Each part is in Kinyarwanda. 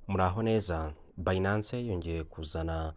Muraho neza, Binance yongeye kuzana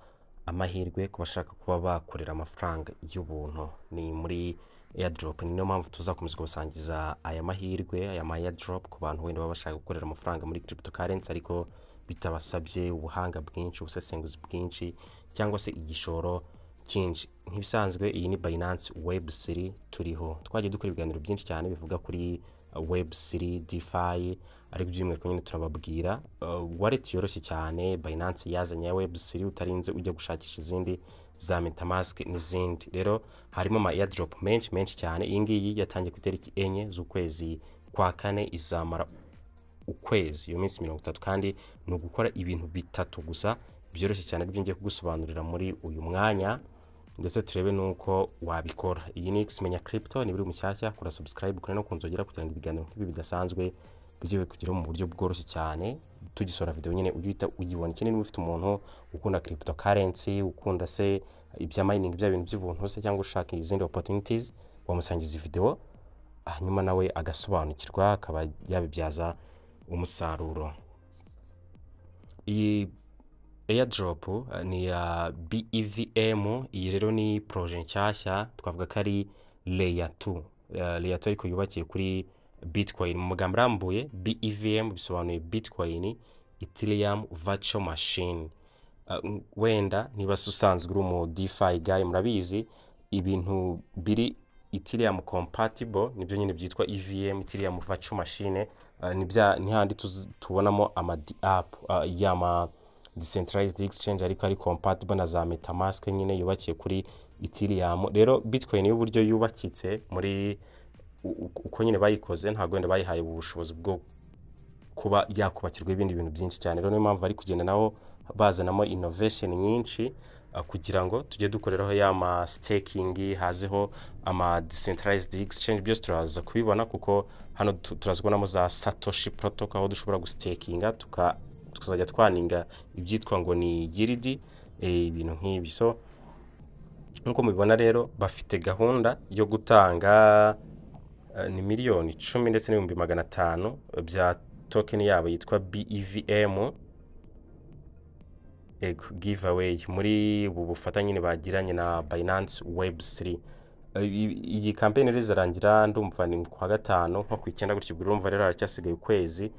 amahirwe ku bashaka kuba bakorera amafaranga y'ubuntu, ni muri airdrop, ni niyo mpamvu tuzakomeza kubasangiza aya mahirwe, aya ma airdrop ku bantu wenda baba bashaka gukorera amafaranga muri cryptocurrency ariko bitabasabye ubuhanga bwinshi, ubusesenguzi bwinshi cyangwa se igishoro cyinshi. Nk'ibisanzwe iyi ni Binance Web3 turiho, twagiye dukora ibiganiro byinshi cyane bivuga kuri Web3, DeFi ariko by'umwihariko nyine turababwira uh, wallet yoroshye cyane Binance yazanye ya Web3 utarinze ujya gushakisha izindi za Metamask n'izindi. Rero harimo ama airdrop menshi menshi cyane, iyi ngiyi yatangiye ku itariki enye z'ukwezi kwa kane izamara ukwezi iyo minsi mirongo itatu kandi ni ugukora ibintu bitatu gusa byoroshye cyane aribyo ngiye kugusobanurira muri uyu mwanya ndetse turebe n'uko wabikora iyi ni xmenya crypto ni biri mushyashya kora subscribe kuri no kunzogera kugira ngo ibiganiro nk'ibi bidasanzwe bijye kugeraho mu buryo bworoshye cyane tugisohora video nyine ujye uhita uyibona ikindi niba ufite umuntu ukunda cryptocurrency ukunda se ibya mining bya bintu by'ubuntu se cyangwa ushaka izindi opportunities wamusangiza iyi video hanyuma nawe agasobanukirwa akaba yabibyaza umusaruro iyi airdrop eh, ni iya BEVM iyi rero ni proje nshyashya twavuga ko ari layer 2 uh, layer 2 ariko yubakiye kuri bitcoin mu magambo arambuye BEVM bisobanuye bitcoin ethereum virtual machine Uh, n- wenda niba se usanzwe uri umu DeFi guy murabizi ibintu biri Ethereum compatible nibyo nyine byitwa EVM Ethereum virtual machine uh, ni bya ni handi tuz- tubonamo ama di- app uh, y'ama decentralized exchange ariko ari compatible na za metamask nyine yubakiye kuri ethereum rero bitcoin y'uburyo yubakitse muri u- u- uko nyine bayikoze ntabwo wenda bayihaye ubushobozi bwo kuba yakubakirwa ibindi bintu byinshi cyane rero niyo mpamvu bari kugenda nabo bazanamo innovation nyinshi ah, kugira ngo tujye dukoreraho ya ma staking hazeho ama decentralized exchange byose turaza kubibona kuko hano tu- turaza kubonamo za satoshi protocol aho dushobora gustakinga tuka- tukazajya twaninga ibyitwa ngo ni yiridi ibintu nk'ibyo so nk'uko mubibona rero bafite gahunda yo gutanga eh, ni miliyoni icumi ndetse n'ibihumbi magana atanu bya token yabo yitwa BEVM ego giveaway muri ubu bufatanye nyine bagiranye na Binance Web3 Eh, i- iyi kampeni rero izarangira ndumva ni ku wa gatanu nko ku icyenda gutyo ubwo urumva rero haracyasigaye ukwezi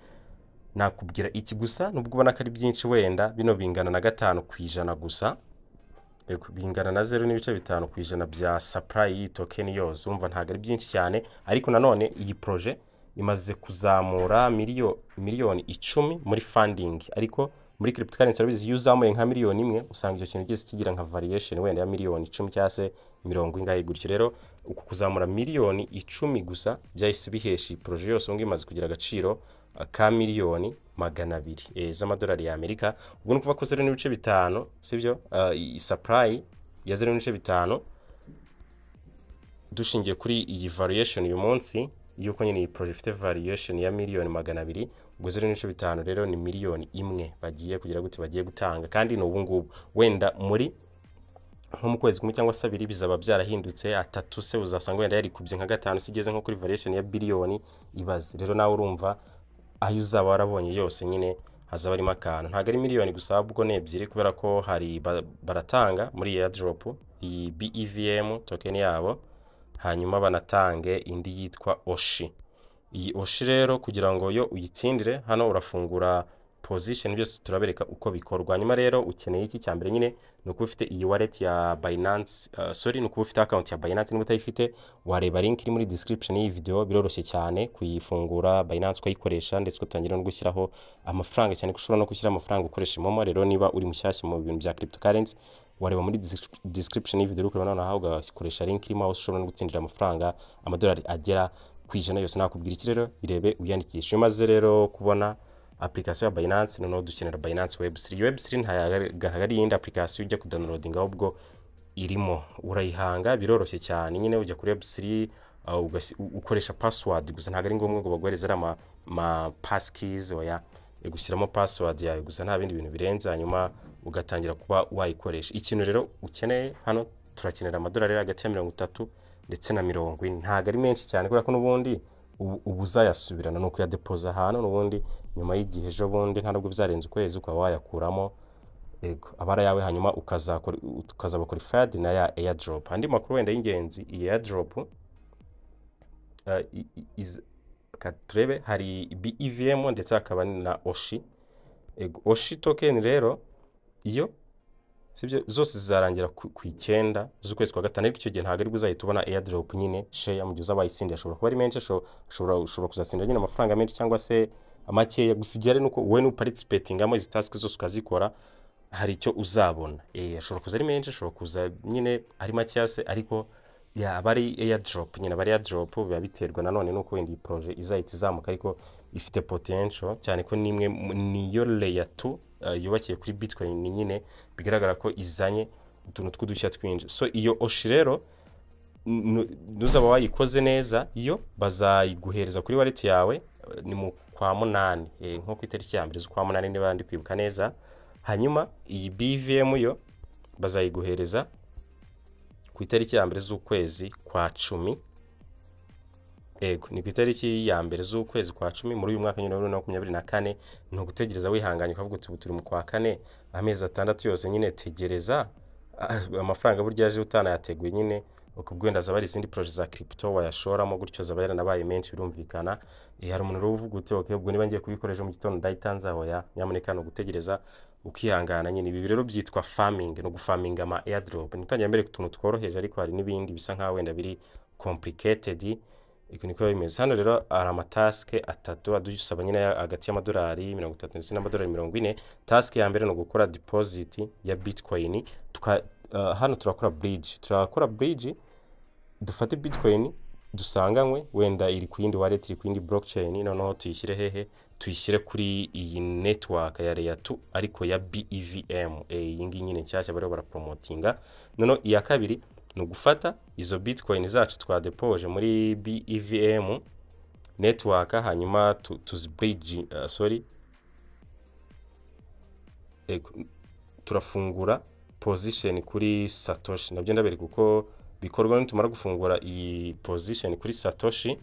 nakubwira iki gusa nubwo ubona ko ari byinshi wenda bino bingana na gatanu ku ijana gusa Yego, bingana na zeru n'ibice bitanu ku ijana bya supply y'iyi tokeni yose wumva ntabwo ari byinshi cyane ariko nanone iyi proje imaze kuzamura miliyo miliyoni icumi muri funding ariko muri cryptocurrency urabizi iyo uzamuye nka miliyoni imwe usanga icyo kintu cyose kigira nka variation wenda ya miliyoni icumi cyangwa se mirongo ingahe gutyo rero uku kuzamura miliyoni icumi gusa byahise bihesha iyi proje yose ubungubu imaze kugira agaciro uh, ka miliyoni magana abiri eh, z'amadolari y'amerika ubwo ni ukuvuga ko zeru n'ibice bitanu sibyo uh, iyi supply ya zeru n'ibice bitanu dushingiye kuri iyi variation uyu munsi yuko nyine iyi proje ifite variation ya miliyoni magana abiri ubwo zeru n'ibice bitanu rero ni miliyoni imwe bagiye kugira gute bagiye gutanga kandi ni ubu ngubu wenda muri nko mu kwezi kumwe cyangwa se abiri bizaba byarahindutse atatu se uzasanga wenda yarikubye nka gatanu se igeze nko kuri variation ya biliyoni ibaze rero nawe urumva ayo uzaba warabonye yose nyine hazaba harimo akantu ntabwo ari miliyoni gusa ahubwo ni ebyiri kubera ko hari ba- baratanga muri iyi airdrop iyi BEVM token yabo hanyuma banatange indi yitwa oshi iyi oshi rero kugira ngo yo uyitsindire hano urafungura position byose turabereka uko bikorwa hanyuma rero ukeneye iki cya mbere nyine ni ukuba ufite iyi wallet ya Binance uh, sorry ni ukuba ufite account ya Binance niba utayifite wareba link iri muri description y'iyi video biroroshye cyane kuyifungura Binance ukayikoresha ndetse ugatangira no gushyiraho amafaranga cyane ko ushobora no gushyira amafaranga ukoresha momo rero niba uri mushyashya mu bintu bya cryptocurrency wareba muri descrip- description y'iyi video ukareba noneho ugakoresha link irimo aho ushobora no gutsindira amafaranga amadolari agera ku ijana yose nakubwira iki rero birebe uyandikisha iyo umaze rero kubona application ya Binance noneho dukenera Binance Web3 Web3 ntayagaragara ari iyindi application ujya kudownloadinga ahubwo irimo urayihanga biroroshye cyane nyine ujya kuri Web3 uh, ugasi- u- ukoresha password gusa ntabwo ari ngombwa ngo baguhereze ari ama ma passkeys oya gushyiramo password yawe gusa nta bindi bintu birenze hanyuma ugatangira kuba wayikoresha ikintu rero ukeneye hano turakenera amadolari ari hagati ya mirongo itatu ndetse na mirongo ine ntabwo ari menshi cyane kubera ko n'ubundi ubu uba uzayasubirana ni ukuyadepoza ahantu n'ubundi nyuma y'igihe ejo bundi nta nubwo byarenze ukwezi ukaba wayakuramo ego abara yawe hanyuma ukazakora ukazabakora ifadi na ya airdrop andi makuru wenda y'ingenzi iyi airdrop eh, i- i- iz- ka turebe hari BEVM ndetse hakaba na Oshi ego Oshi token rero iyo sibyo zose zizarangira ku ku icyenda z'ukwezi kwa gatanu ariko icyo gihe ntabwo ari uzahita ubona airdrop nyine share mu gihe uzaba wayisindiye ashobora kuba ari menshi asho- ashobora ushobora kuzasindira nyine amafaranga menshi cyangwa se amakeya gusa igihari ni uko wowe nuparticipatingamo izi task zose ukazikora hari icyo uzabona Eh, ashobora kuza ari menshi ashobora kuza nyine ari makeya se ariko yaba ari airdrop nyine aba ari airdrop biba biterwa nanone n'uko wenda iyi projet izahita izamuka ariko ifite potential cyane ko nimwe mu- niyo layer 2 eh, yubakiye kuri bitcoin nyine bigaragara ko izanye utuntu tw'udushya twinshi so iyo oshi rero nu- nuzaba wayikoze neza yo bazayiguhereza kuri wallet yawe eh, ni mu kwa munani eh, nko ku itariki ya mbere z'ukwa munani niba ndi kwibuka neza hanyuma iyi bvm yo bazayiguhereza ku itariki ya mbere z'ukwezi kwa cumi ego ni ku itariki ya mbere z'ukwezi kwa cumi muri uyu mwaka nyine wa bibiri na makumyabiri na kane ni ugutegereza wihanganye ukavuga uti ubu turi mu kwa kane amezi atandatu yose nyine tegereza Ah, amafaranga burya yaje utanayateguye nyine ukubwo wenda azaba ari izindi poroje za kiripito wayashoramo gutyo zaba yaranabaye menshi birumvikana Eh, hari umuntu rero uvuga uti okay, ubwo niba ngiye kubikoresha mu gitondo ndayitanze aho ya nyamuneka ni ugutegereza ukihangana nyine ibi rero byitwa farming ni ugufaminga ama airdrop ni utangira mbere ku tuntu tworoheje ariko hari n'ibindi bisa nkaho wenda biri complicated Ibi niko biba bimeze hano rero hari amatasike atatu adusaba nyine hagati y'amadolari mirongo itatu ndetse n'amadolari mirongo ine tasike ya mbere ni ugukora deposit ya bitcoin Tuka, uh, hano turakora bridge turakora bridge dufate bitcoin dusanganywe wenda iri ku yindi wallet iri ku yindi blockchain noneho tuyishyire hehe tuyishyire kuri iyi network ya layer 2 ariko ya BEVM eh, iyi ngiyi nyine nshyashya bariho barapromotinga noneho iya kabiri ni ugufata izo bitcoin zacu twadepoje muri BEVM network hanyuma tu- tuzibridge uh, sorry Ego, turafungura position kuri satoshi nabyo ndabereka uko bikorwa nitumara gufungura iyi position kuri satoshi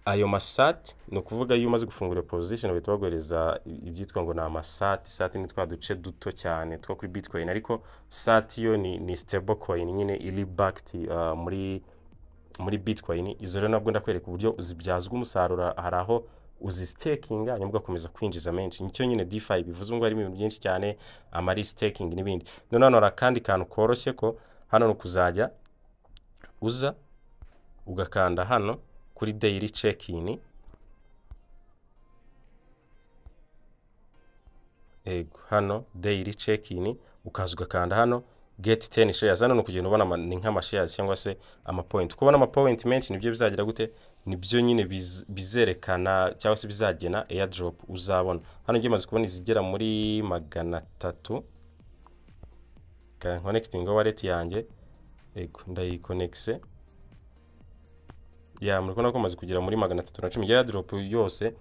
ayo masati ni ukuvuga iyo umaze gufungura position bahita baguhereza ibyitwa ngo ni amasati sati ni twa duce duto cyane two kuri bitcoin ariko sati yo ni, ni stable coin nyine iri backed uh, muri muri bitcoin izo rero nabwo ndakwereka uburyo zibyazwa umusaruro hari aho uzisitakinga hanyuma ugakomeza kwinjiza menshi nicyo nyine DeFi bivuze ngo harimo ibintu byinshi cyane amarisitingi n'ibindi noneho hano hari akandi kantu koroshye ko hano ni ukuzajya uza ugakanda hano kuri daily check in ego hano daily check in ukaza ugakanda hano get 10 shares hano ni ukugenda ubona ama- ni nk'amashares cyangwa se amapoint kubona amapoint menshi nibyo bizagira gute nibyo nyine biz- bizerekana cyangwa se bizagena airdrop uzabona hano ngiye maze kubona izigera muri magana atatu connecting wallet yanjye ego ndayikonekise ya muri kubona ko maze kugera muri magana atatu na cumi ya airdrop yose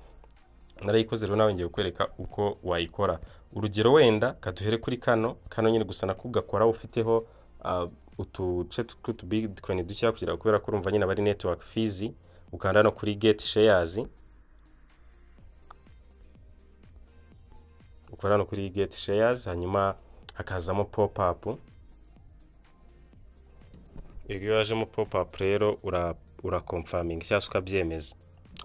narayikoze rero nawe ngiye kukwereka uko wayikora urugero wenda kaduhere kuri kano kano nyine gusa nako ugakora ufiteho ah, utuce tw'utubitcoin dukeya kugira ngo kubera ko urumva nyine bari network fees ukanda no kuri get shares ukora hano kuri get shares hanyuma hakazamo pop up iyo wajemo pop up rero ura urakomfaminga cyangwa se ukabyemeza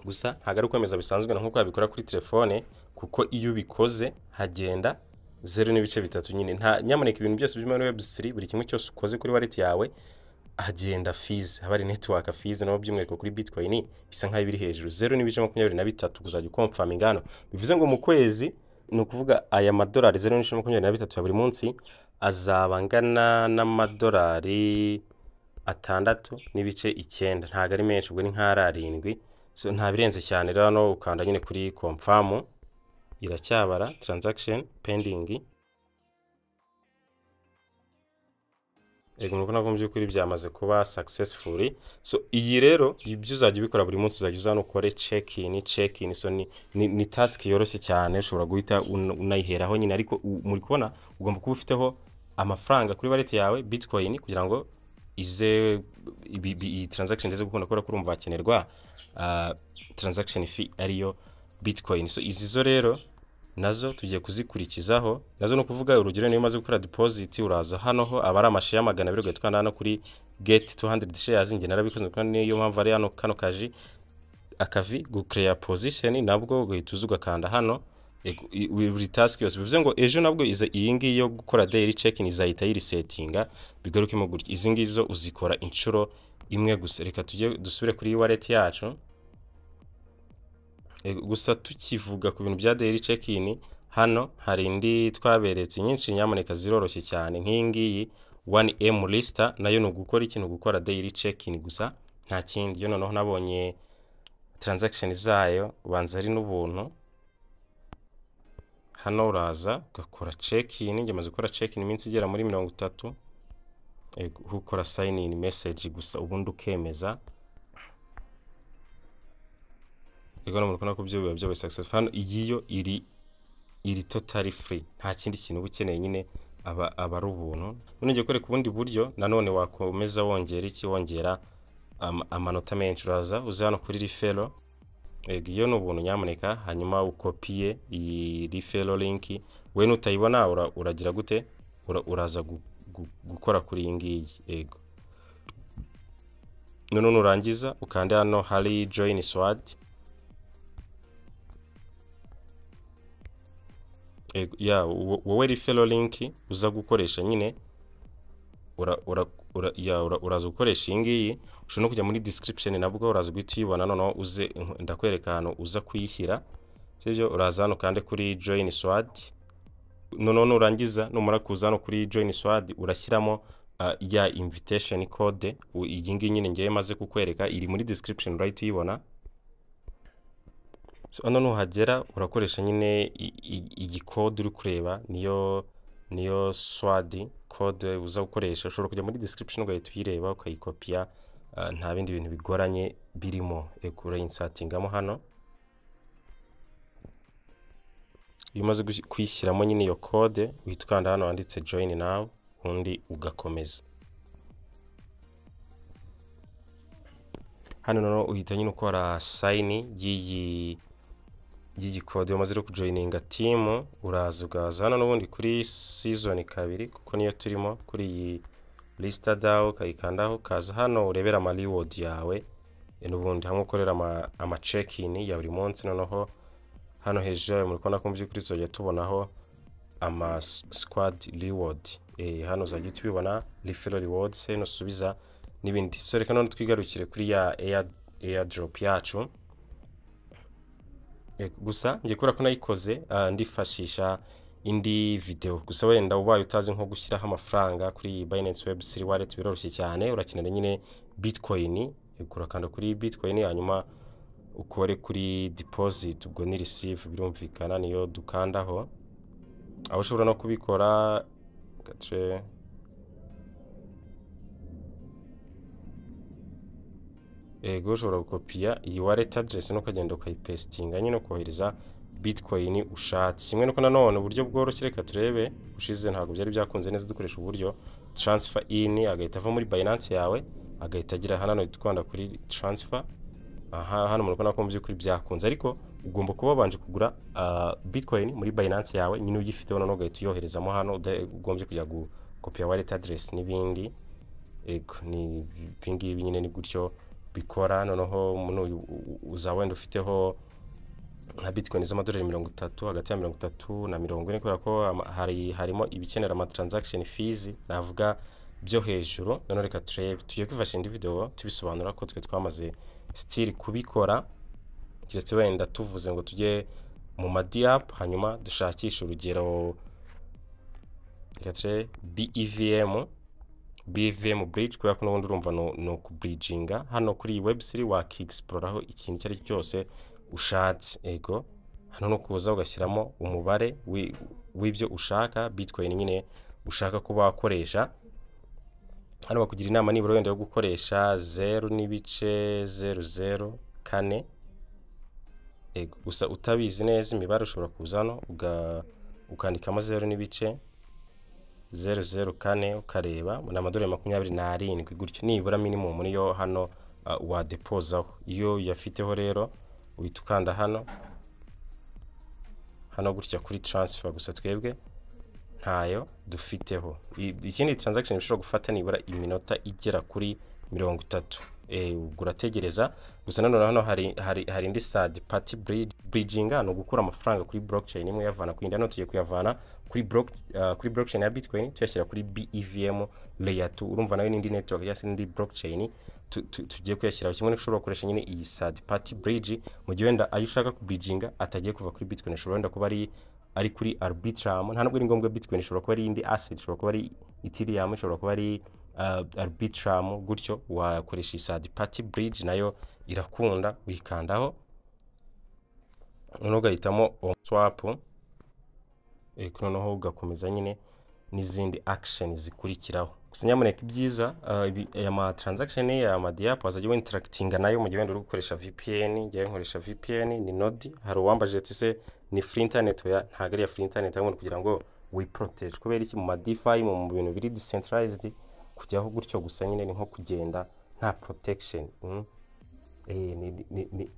gusa ntabwo ari ukwemeza bisanzwe na nk'uko wabikora kuri telefone kuko iyo ubikoze hagenda zeru n'ibice bitatu nyine nta nyamuneka ibintu byose biri muri webusiri buri kimwe cyose ukoze kuri wallet yawe hagenda fees haba ari network fees nabo by'umwihariko kuri bitcoin isa nk'aho biri hejuru zeru n'ibice makumyabiri na bitatu kuzajya ukomfaminga hano bivuze ngo mu kwezi ni ukuvuga aya madolari zeru n'ibice makumyabiri na bitatu ya buri munsi azaba angana n'amadolari atandatu n'ibice icyenda ntabwo ari menshi ubwo ni nk'ari arindwi so nta birenze cyane rero hano ukanda nyine kuri komfamu iracyabara transaction pending yego murabona ko mu by'ukuri byamaze kuba successfully so iyi rero ibyo uzajya ubikora buri munsi uzajya uza hano ukore check in check in so ni, ni, ni task yoroshye cyane ushobora guhita un- unayiheraho nyine ariko u- muri kubona ugomba kuba ufiteho amafaranga kuri wallet yawe bitcoin kugira ngo ize ibi- ibi- iyi transaction ndetse gukunda kubera ko urumva hakenerwa ah, transaction fee ariyo bitcoin so izi zo rero nazo tugiye kuzikurikizaho nazo ni ukuvuga urugero niyo umaze gukora deposit uraza hano ho aba ari amashe ya magana abiri ugatwara na hano kuri get 200 shares njye narabikoze kuko niyo mpamvu ari hano kano kaji akavi gucreya position nabwo ugahita uza ugakanda hano ego, i- i- buri task yose bivuze ngo ejo nabwo iza iyi ngiyi yo gukora daily check-in izahita yirisetinga bigarukemo gutya izi ngizi zo uzikora inshuro imwe gusa reka tujye dusubire kuri wallet yacu Ego, gusa tukivuga ku bintu bya daily check-in hano hari indi twaberetse nyinshi nyamuneka ziroroshye cyane nk'iyi ngiyi 1M lister nayo ni ugukora ikintu gukora daily check-in gusa nta kindi yo noneho nabonye transaction zayo ubanza ari n'ubuntu hano uraza ugakora check in njye maze gukora check in iminsi igera muri mirongo itatu Yego, ukora sign in message gusa ubundi ukemeza ego no murukona kubyo biba byabaye successful hano iyi yo iri iri totally free nta kindi kintu uba ukeneye nyine aba aba ari ubuntu none ngiye kwereka ubundi buryo nanone wakomeza wongera iki wongera ama- amanota menshi uraza uze hano kuri referral Ego, iyo ni ubuntu nyamuneka hanyuma ukopiye iyi referral link we nutayibona ura- uragira gute Ura- uraza gu- gu- gukora kuri iyi ngiyi yego none nurangiza ukande hano hari join swad Ego, ya wo- wowe referral link uza gukoresha nyine ura, ura, ura, ya, ura, uraza gukoresha iyi ngiyi ushobora no kujya muri description nabwo uraza guhita uyibona noneho uze ndakwereka ahantu uza kuyishyira sibyo uraza hano kandi kuri join swad noneho nurangiza numara kuza hano kuri join swad urashyiramo ah, ya invitation code u- iyi ngiyi nyine ngewe maze kukwereka iri muri description urahita uyibona So, hano nuhagera urakoresha nyine i- i- iyi code uri kureba niyo niyo swadi code uza gukoresha ushobora kujya muri description ugahita uyireba ukayikopiya ah, nta bindi bintu bigoranye birimo Ego, urayinsatingamo hano iyo umaze gush- kuyishyiramo nyine iyo code uhita ukanda hano handitse join now undi ugakomeza hano noneho uhita nyine ukora sayini y'iyi y'iyi code umaze rero kujoyininga timu uraza ugaza hano n'ubundi kuri season kabiri kuko niyo turimo kuri iyi lisita dawu ukayikandaho ukaza hano urebera ama reward yawe e, n'ubundi hamwe ukorera ama, ama check in ya buri munsi noneho hano hejuru yawe muri kubona ko mu by'ukuri tuzajya tubonaho ama s- squad reward e, hano uzajya uhita ubibona referral reward se nusubiza n'ibindi so reka none twigarukire kuri ya air, airdrop yacu Yego, gusa ngiye kubera ko nayikoze ah, ndifashisha indi video gusa wenda ubaye utazi nko gushyiraho amafaranga kuri Binance Web3 wallet biroroshye cyane urakenera nyine Bitcoin Yego, urakanda kuri Bitcoin hanyuma ukore kuri deposit ubwo ni receive birumvikana niyo dukandaho aho ushobora no kubikora reka turebe. yego ushobora gukopiya iyi wallet address no ukagenda ukayipestinga nyine ukohereza bitcoin ushatse kimwe nuko nanone uburyo bworoshye reka turebe ushize ntabwo byari byakunze neza dukoresha uburyo transfer in agahita ava muri binance yawe agahita agira hano hano twanda kuri transfer aha hano murabona ko mu by'ukuri byakunze ariko ugomba kuba wabanje kugura ah, bitcoin muri binance yawe nyine uyifiteho noneho ugahita uyoherezamo hano ugombye kujya gukopiya wallet address n'ibindi ego ni ibingibi nyine ni gutyo bikora noneho umuntu uyu- u- u- uza wenda ufiteho nka bitcoin z'amadolari mirongo itatu hagati ya mirongo itatu na mirongo ine kubera ko ama- hari harimo ibikenera ama transaction fees navuga byo hejuru noneho reka turebe tugiye kwifashisha indi video tubisobanura ko twe twamaze still kubikora keretse wenda tuvuze ngo tujye mu ma DApp hanyuma dushakishe urugero reka turebe BEVM BVM bridge kubera ko n'ubundi urumva no, no kubridginga hano kuri iyi web3 wakiexploraho ikintu icyo ari cyo cyose ushatse ego hano no kuza ugashyiramo umubare wi- w'ibyo ushaka bitcoin nyine ushaka kuba wakoresha hano bakugira inama nibura wenda yo gukoresha zeru n'ibice zeru zeru kane ego gusa utabizi neza imibare ushobora kuza hano uga- ukandikamo zeru n'ibice zeru zeru kane ukareba ni amadolari makumyabiri n'arindwi gutyo nibura minimum niyo hano uh, wadepozaho iyo uyafiteho rero uhita ukanda hano hano gutya kuri transfer gusa twebwe ntayo dufiteho I- ikindi transaction bishobora gufata nibura iminota igera kuri mirongo itatu Eh, ubwo urategereza gusa nanone hano hari, hari, hari indi side party bridge- bridging ni ugukura amafaranga kuri blockchain imwe uyavana ku yindi hano tugiye kuyavana kuri block, uh, kuri blockchain ya bitcoin tuyashyira kuri BEVM layer 2 urumva nayo n'indi network cyangwa se n'indi blockchain tu- tu- tugiye kuyashyiraho kimwe n'ushobora gukoresha nyine iyi side party bridge mu gihe wenda ayo ushaka kubridginga atagiye kuva kuri bitcoin ashobora wenda kuba ari ari kuri arbitrum nta nubwo ari ngombwa bitcoin ishobora kuba ari indi asset ishobora kuba ari ethereum ishobora kuba ari uh, arbitrum gutyo wakoresha iyi side party bridge nayo irakunda uyikandaho noneho ugahitamo on swap eh, noneho ugakomeza nyine n'izindi action zikurikiraho gusa nyamuneka ibyiza uh, ibi- aya ma transaction aya ma diapo azajya we interactinga nayo mu gihe wenda uri gukoresha VPN njyewe nkoresha VPN ni nodi hari uwambajije ati se ni free internet oya ntabwo ari iya free internet ahubwo ni kugira ngo we protege kubera iki mu ma DeFi mu bintu biri decentralized kujyaho gutyo gusa nyine ni nko kugenda nta protection mm. Eh, ni, ni, ni,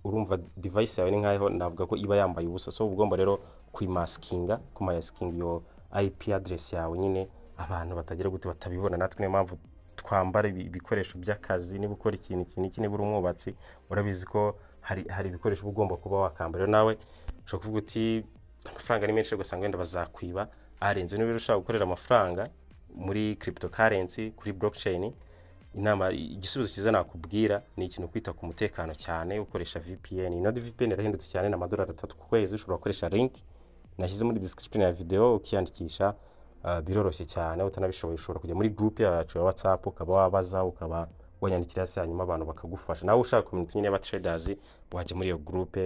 urumva device yawe ni nkaho navuga ko iba yambaye ubusa so uba ugomba rero kuyimaskinga kumayasikinga iyo IP address yawe nyine abantu batagira gute batabibona natwe niyo mpamvu twambara ibi- ibikoresho by'akazi niba ukora ikintu iki n'iki niba uri umwubatsi urabizi ko hari, hari ibikoresho uba ugomba kuba wakambara rero nawe ushobara kuvuga uti amafaranga ni menshi ugasanga wenda bazakwiba arenze niba rero ushaka gukorera amafaranga muri cryptocurrency kuri blockchain inama igisubizo cyiza nakubwira ni ikintu kwita ku mutekano cyane ukoresha VPN inode VPN irahindutse cyane ni amadolari atatu ku kwezi ushobora gukoresha link nashyize muri description ya video ukiyandikisha uh, biroroshye cyane utanabishoboye ushobora kujya muri group yacu ya WhatsApp ukaba wabaza ukaba wanyandikira se hanyuma abantu bakagufasha nawe ushaka community nyine y'aba traders wajya muri iyo group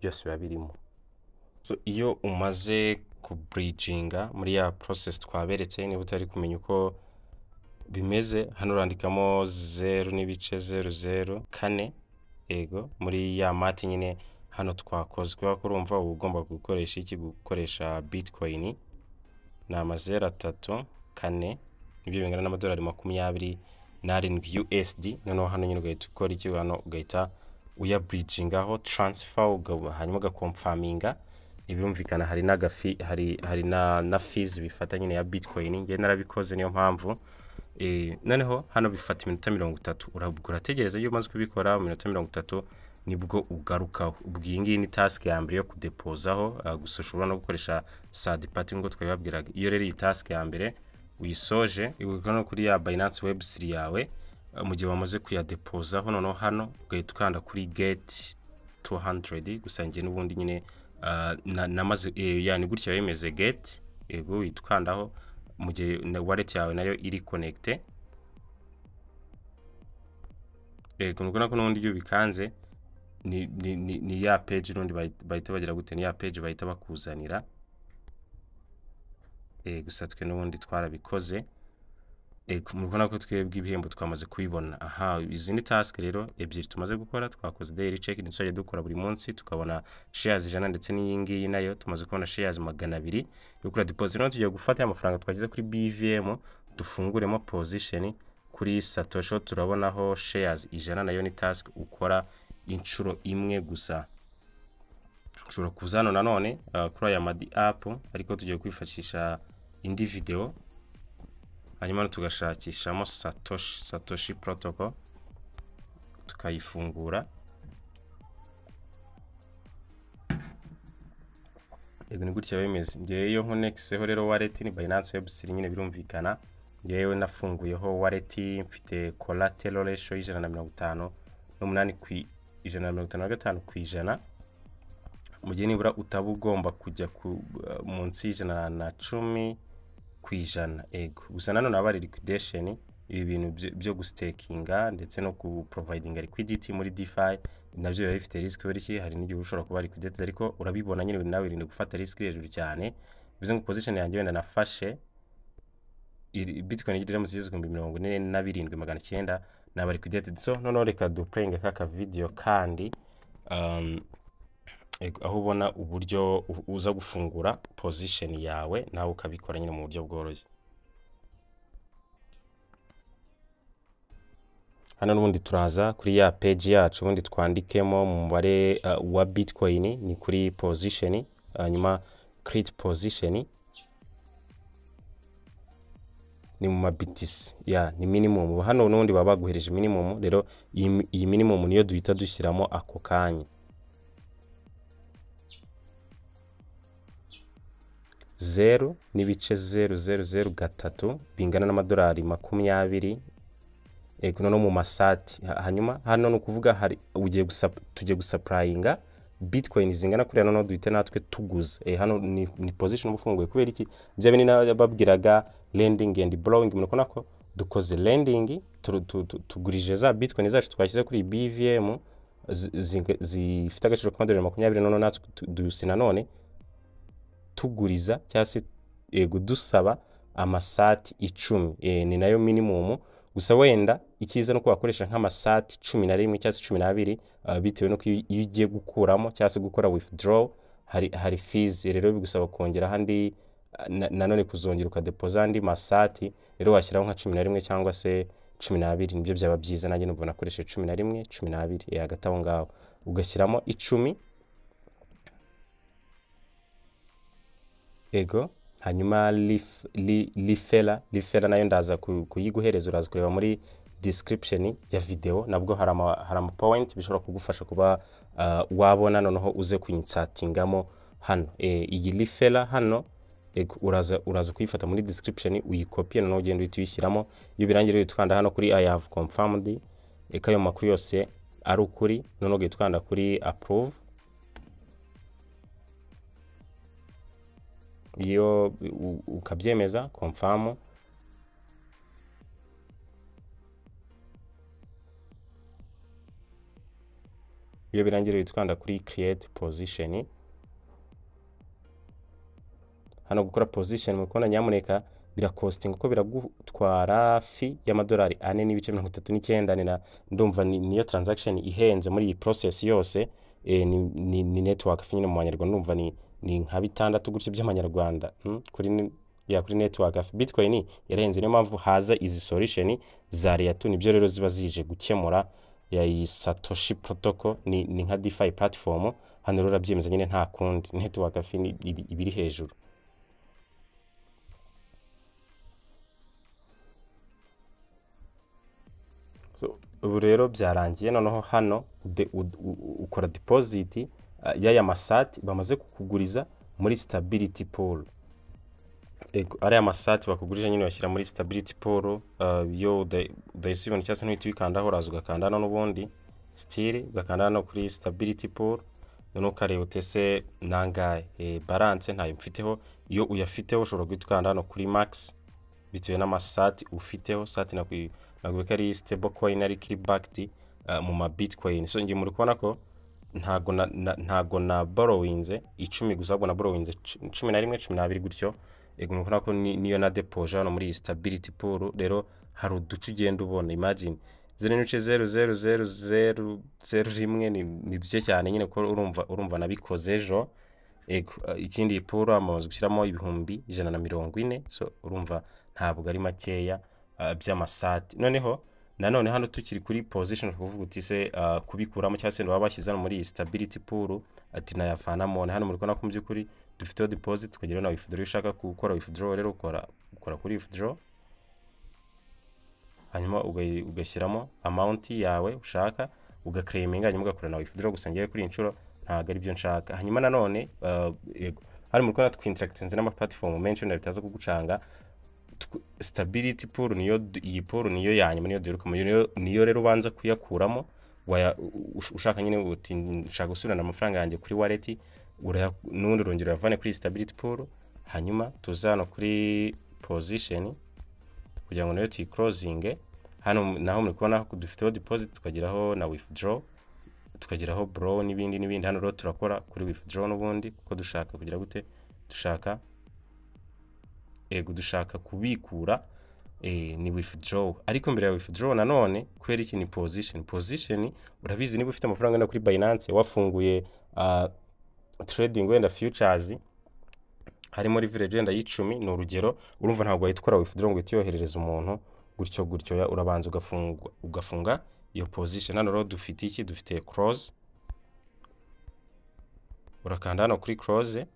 byose biba birimo so iyo umaze kubridginga muri ya process twaberetse niba utari kumenya uko bimeze hano urandikamo zeru n'ibice zeru zeru kane yego muri ya mati nyine hano twakozwe ko urumva uba ugomba gukoresha iki gukoresha bitcoin ni amazeru atatu kane nibyo bingana n'amadolari makumyabiri n'arindwi USD noneho hano nyine ugahita ukora iki hano ugahita uya bridgingaho transfer uga- hanyuma ugakomfaminga ibirumvikana hari n'agafi hari hari na na fees bifata nyine ya bitcoin njye narabikoze niyo mpamvu Eh, noneho hano bifata iminota mirongo itatu urabwo urategereza iyo umaze kubikora mu minota mirongo itatu nibwo ugarukaho ubwo iyi ngiyi ni task ya mbere yo kudepozaho ah, gusa ushobora no gukoresha side party nk'uko twabibabwiraga iyo rero iyi task ya mbere uyisoje igurwa no kuri ya Binance Web3 yawe ah, mu gihe wamaze kuyadepozaho noneho hano ugahita ukanda kuri get 200 gusa njye n'ubundi nyine ah, na- namaze eh, yani gutya yemeze get yego uhita ukandaho mu gihe na- wallet yawe nayo iri connecte yego nubwo ko n'ubundi iyo ubikanze ni, ni, ni, ni ya page n'ubundi bahita- bahita bagira gute ni ya page bahita bakuzanira eh, gusa twe n'ubundi twarabikoze Eh, ku- murabona ko twebwe ibihembo twamaze kubibona aha izi ni task rero ebyiri tumaze gukora twakoze daily check ni tuzajya dukora buri munsi tukabona shares ijana ndetse n'iyi ngiyi nayo tumaze kubona shares magana abiri yo kuri deposit rero tugiye gufata ya mafaranga twagize kuri BVM dufunguremo position kuri Satoshi ho turabonaho shares ijana nayo ni task ukora inshuro imwe gusa ushobora kuza hano nanone uh, kuri aya madi app ariko tugiye kwifashisha indi video hanyuma no tugashakishamo satoshi satoshi protocol tukayifungura yego ni gutya bimeze ngewe iyo nkonekiseho rero wallet ni Binance Web3 nyine birumvikana ngewe nafunguyeho wallet mfite collateral ratio y'ijana na mirongo itanu n'umunani ku i- ijana na mirongo itanu na gatanu ku ijana mu gihe nibura utaba ugomba kujya ku, munsi y'ijana na cumi ku ijana ego gusa nanone haba hari liquidation ibi bintu byo- byo gusitekinga ndetse no kuprovidinga liquidity muri DeFi nabyo biba bifite risk kubera iki hari n'igihe ushobora kuba liquidated ariko urabibona nyine nawe irinde gufata risk iri hejuru cyane bivuze ngo position yanjye wenda nafashe iri- bitcoin iri mu zigeze ibihumbi mirongo ine na birindwi magana cyenda naba liquidated so noneho reka duplayinge kaka video kandi um, Ego, aho ubona uburyo u- uza gufungura position yawe nawe ukabikora nyine mu buryo bworoshye hano n'ubundi turaza kuri ya page yacu ubundi twandikemo mu mubare uh, wa bitcoin ni kuri position hanyuma create position ni mu ma BTC ya ni minimum hano n'ubundi baba baguhereje minimum rero iyi- iyi minimum niyo duhita dushyiramo ako kanya zeru n'ibice zeru zeru zeru gatatu bingana n'amadolari makumyabiri ego no mu masati Ha- hanyuma hano ni ukuvuga hari ugiye gusa tugiye gusapurayinga bitcoin zingana kuriya noneho duhite natwe tuguza e, hano ni, ni position uba ufunguye kubera iki bya bindi babwiraga lending and borrowing murabona ko dukoze lending tu- tu- tu- tugurije za bitcoin zacu twashyize kuri bvm zi- zi- zifite agaciro k'amadolari makumyabiri noneho natwe tu- dusi nanone tuguriza cyangwa se yego dusaba amasati icumi e, ni nayo minimum gusa wenda icyiza ni uko wakoresha nk'amasati cumi na rimwe cyangwa se cumi n'abiri ah, bitewe n'uko iyo iyo ugiye gukuramo cyangwa se gukora withdraw hari, hari fees rero bigusaba kongera handi na- nanone kuzongera ukadepoza andi masati rero washyiraho nka cumi na rimwe cyangwa se cumi n'abiri nibyo byaba byiza nanjye numva nakoresheje cumi na rimwe cumi n'abiri e, hagati aho ngaho ugashyiramo icumi ego hanyuma lif- li- lifela lifela nayo ndaza ku- kuyiguhereza uraza kureba muri description ya video nabwo hari ama hari ama point bishobora kugufasha kuba uh, wabona noneho uze kuyinsatingamo hano e, iyi lifela hano ego uraza uraza kuyifata muri description uyikopie noneho ugenda uhita uyishyiramo iyo birangiye uhita ukanda hano kuri i have confirmed eka ayo makuru yose ari ukuri noneho ugahita ukanda kuri approve iyo u- ukabyemeza confirm iyo birangira uhita ukanda kuri create position hano gukora position muri kubona nyamuneka birakostinga kuko biragutwara fi y'amadolari ane n'ibice mirongo itatu n'icyenda ni na ndumva ni- niyo transaction ihenze muri iyi process yose e, ni, ni, ni network fi nyine mu banyarwanda ndumva ni, ni nka bitandatu gutyo by'amanyarwanda mm? kuri ni- ya kuri network fi bitcoin yarahenze niyo mpamvu haza izi solution za reatu nibyo rero ziba zije gukemura ya iyi satoshi protocol ni, ni nka defi platform hano rero urabyemeza nyine nta kundi network fi ni- ibi- iba iri hejuru So, ubu rero byarangiye noneho hano ude- u- u- ukora deposit uh, y'aya masati bamaze kukuguriza muri stability pool Ego, ariya masati bakugurije nyine uyashyira muri stability pool uh, yo uda- udayisibona cyangwa se ntuhita uyikandaho uraza ugakanda hano n'ubundi stili ugakanda hano kuri stability pool noneho ukareba utese nangahe e, balance ntayo mfiteho iyo uyafiteho ushobora guhita ukanda hano kuri max bitewe n'amasati ufiteho sati nakwi- nakwereka ari stable coin ari kickbacked uh, mu ma bitcoin so ngiye muri kubona ko ntago na, na, ntago na borrowinze icumi gusa ahubwo na borrowinze cu- cumi na rimwe cumi n'abiri gutyo ego muri kubona ko ni- niyo na depoje hano muri iyi stability pool rero hari uduce ugenda ubona imagine zeru n'ibice zeru zeru zeru zeru zeru rimwe ni, ni duke cyane nyine kuko urumva urumva nabikoze ejo ego eh, ikindi iyi pool bamaze gushyiramo ibihumbi ijana na mirongo ine so urumva ntabwo ari makeya eh, by'amasati noneho nanone hano tukiri kuri position kuvuga uti se eh, kubikuramo cyangwa se baba bashyize hano muri iyi stability pool ati nayavanamo na hano muri kubona ko mu by'ukuri dufiteho deposit kugira na withdraw iyo ushaka gukora withdraw rero ukora ukora kuri withdraw hanyuma ugayi- ugashyiramo amount yawe ushaka ugaklaminga hanyuma ugakora na withdraw gusa ngewe kuri iyi nshuro ntabwo ari byo nshaka hanyuma nanone eh, yego hano muri kubona twinteractinze n'amaplatform menshi wenda bitaza kugucanga tw- stability pool niyo du- iyi pool niyo yanyuma niyo duheruka niyo niyo rero ubanza kuyakuramo waya, u- ush- ushaka nyine uti nshaka gusubirana amafaranga yanjye kuri wallet uraya- n'ubundi urongera uyavane kuri stability pool hanyuma tuza hano kuri position kugira ngo nayo tuyikorozinge hano mu- naho muri kubona ko dufiteho deposit tukageraho na withdraw tukageraho bro n'ibindi n'ibindi hano rero turakora kuri withdraw n'ubundi kuko dushaka kugira gute dushaka ego dushaka kubikura eh, ni withdraw ariko mbere ya withdraw nanone kubera iki ni position position urabizi niba ufite amafaranga wenda kuri Binance wafunguye ah, trading wenda futures harimo leverage wenda y'icumi ni urugero urumva ntabwo wahita ukora withdraw ngo uhite uyoherereza umuntu gutyo gutyo ya urabanza ugafunga ugafunga iyo position hano rero dufite iki dufite close urakanda hano kuri close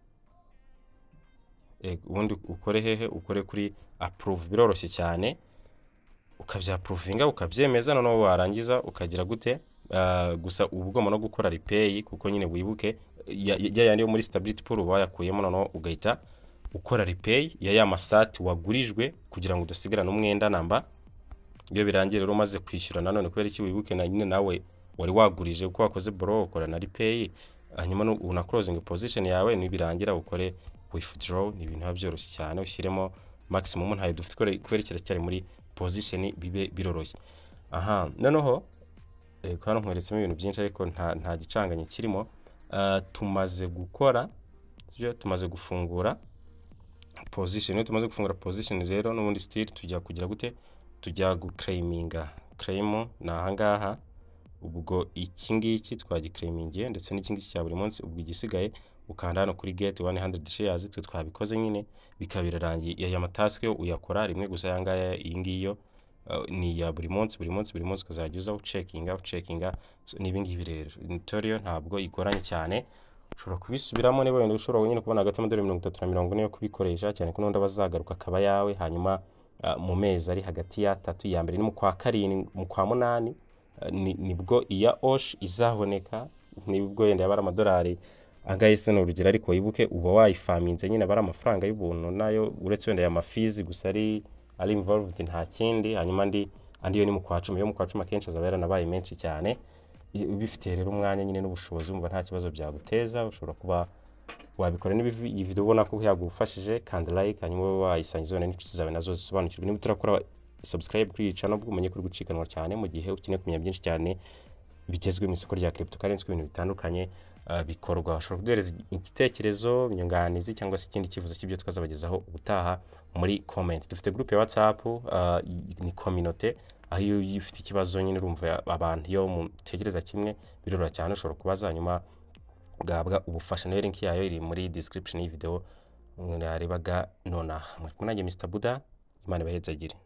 Ego, ubundi ukore hehe ukore kuri approve biroroshye cyane ukabyaprovinga ukabyemeza noneho warangiza ukagira gute Ah, gusa uba ugomba no gukora repay kuko nyine wibuke ya- ya yandi yo muri stability pool uba wayakuyemo noneho ugahita ukora repay ya ya masati wagurijwe kugira ngo udasigarana umwenda namba iyo birangiye rero umaze kwishyura nanone kubera iki wibuke na nyine nawe wari wagurije uko wakoze borrow ukora na repay hanyuma nu- una closing position yawe nibirangira ukore withdraw ni ibintu biba byoroshye cyane ushyiremo maximum ntayo dufite kubera- kubera kiracyari muri position bibe biroroshye aha noneho Eh, ko hano nkweretsemo ibintu byinshi ariko nta, nta gicanganye kirimo Ah, tumaze gukora sibyo? tumaze gufungura position iyo tumaze gufungura position rero n'ubundi still tujya kugira gute tujya guclaiminga claim ni ahangaha ubwo iki ngiki twagiclaimingiye ndetse n'iki ngiki cya buri munsi ubwo igisigaye ukanda hano kuri get 100 shares twe twabikoze nyine bikaba birarangiye aya matask yo uyakora rimwe gusa aya ngaya iyi ngiyi yo Uh, ni iya buri munsi buri munsi buri munsi ukazajya uza ucekinga ucekinga so, n'ibi ngibi rero toriyo ntabwo igoranye cyane ushobora kubisubiramo niba wenda ushobora wenyine kubona hagati y'amadolari mirongo itatu na mirongo ine yo kubikoresha cyane ko n'undi aba azagaruka akaba yawe hanyuma uh, mu mezi ari hagati y'atatu iya mbere ni mu kwa karindwi mu kwa munani uh, ni- nibwo iya osh izaboneka nibwo wenda yaba ari amadolari angahe se ni urugero ariko wibuke uba wayifaminze nyine aba ari amafaranga y'ubuntu nayo uretse wenda aya mafizi gusa ari ari involved nta kindi hanyuma andi andi yo ni mu kwa cumi yo mu kwa cumi akenshi azaba yaranabaye menshi cyane I- ubifitiye rero umwanya nyine n'ubushobozi wumva nta kibazo byaguteza ushobora kuba wabikora niba ivi- iyi video ubona ko yagufashije kanda like hanyuma ube wayisangiza wenda n'inshuti zawe nazo zisobanukirwe niba utarakora subscribe kuri iyi channel ubwo umenye ko uri gucikanwa cyane mu gihe ukeneye kumenya byinshi cyane bigezwe mu isoko rya cryptocurrency ku bintu bitandukanye uh, bikorwa ushobora kuduhereza igitekerezo inyunganizi cyangwa se ikindi cyifuzo cy'ibyo twazabagezaho ubutaha muri comment dufite groupe ya whatsapp uh, i- ni communauté aho iyo iyo ufite ikibazo nyine urumva abantu iyo mutekereza kimwe biroroha cyane ushobora kubaza hanyuma ugahabwa ubufasha nayo link yayo iri muri description y'iyi video mwarebaga nonaha mwari kumwe nanjye mr buda imana ibahezagire